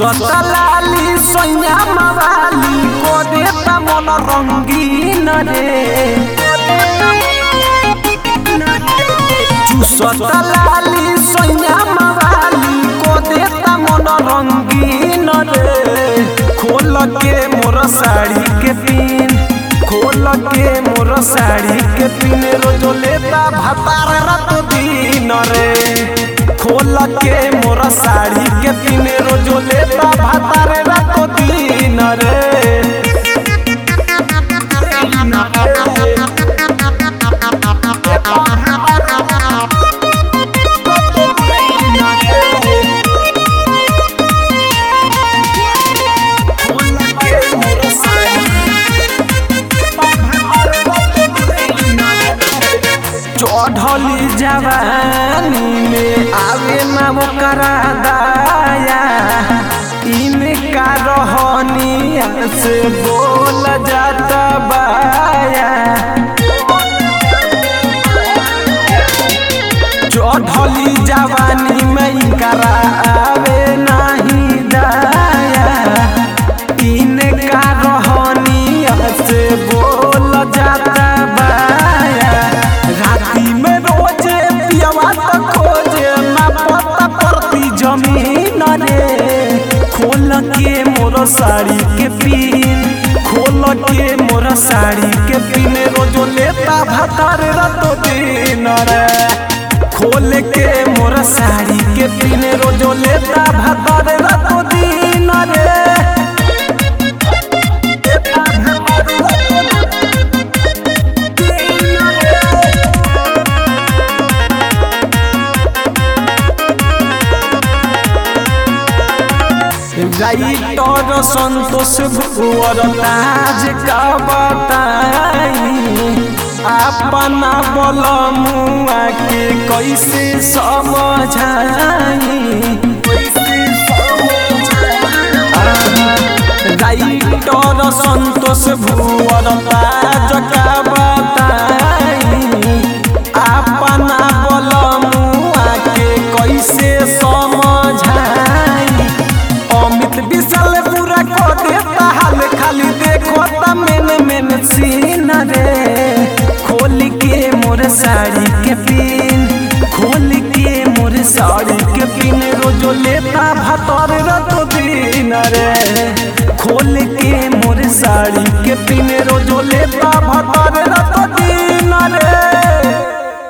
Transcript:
चुसता लाली सैया मवाली को देता मन रंगीन रे चुसता लाली सैया मवाली को देता मन रंगीन रे खोल के मोर साड़ी के पिन खोल के मोर साड़ी के पिन रोज लेता भतार रात दिन रे खोल के मोर साड़ी के पिन रोज लेता भतार रात दिन रे चढ़ली जवानी में आवे ना ओकरा दाया इनका रहनिया से बोल जाता बाया चढ़ली जवानी में इनकरा आवे नहीं दाया इनका रहनिया से बोल जाता बाया राती में रोजे पियवा तो खोजे ना पता परती जमीन रे खोल के मोर साड़ी के पिन खोल के मोर साड़ी के पिन रोजो लेता भतर रतो दिन रे खोल के मोर साड़ी के पिन रोजो लेता भतर रतो दिन रे राइटर संतोष भुवर ताज का बताई अपना बल मुआ के कैसे समझाई राइटर संतोष भुवर ताज का बताई अपना बल मुआ के कैसे समझाई अमित विशाल पूरा को देता हाल खाली देखो ता मेन मेन सीन रे खोल के मोर साड़ी के पिन खोल के मोर साड़ी के पिन रोजो लेता भतर रतो दिन रे खोल के मोर साड़ी के पिन रोजो लेता भतर रतो